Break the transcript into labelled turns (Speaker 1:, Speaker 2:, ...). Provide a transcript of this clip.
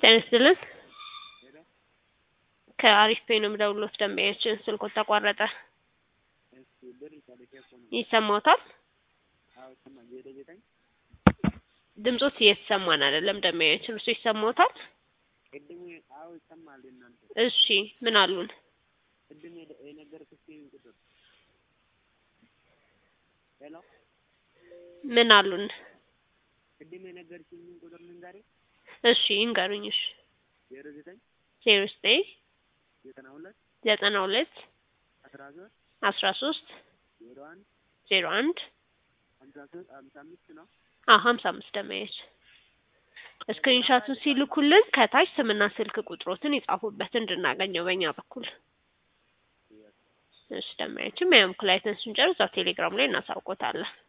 Speaker 1: ጤና ይስጥልን ከአሪፍ ፔይ ነው የምደውልዎት ደንበኛችን ስልክዎት ተቋረጠ ይሰማዎታል ድምጾት እየተሰማን አይደለም ደንበኛችን እርስዎ ይሰማዎታል እሺ ምን አሉን ምን አሉን እሺ ይንገሩኝ እሺ ዜሮ ዘጠኝ ዘጠና ሁለት አስራ ሶስት ዜሮ አንድ አዎ ሀምሳ አምስት ደንበኛችን ስክሪንሻቱን ሲልኩልን ከታች ስምና ስልክ ቁጥሮትን ይጻፉበት እንድናገኘው በእኛ በኩል እሺ ደንበኛችን በእኛ በኩል አይተን ስንጨርስ እዛው ቴሌግራም ላይ እናሳውቅዎታለን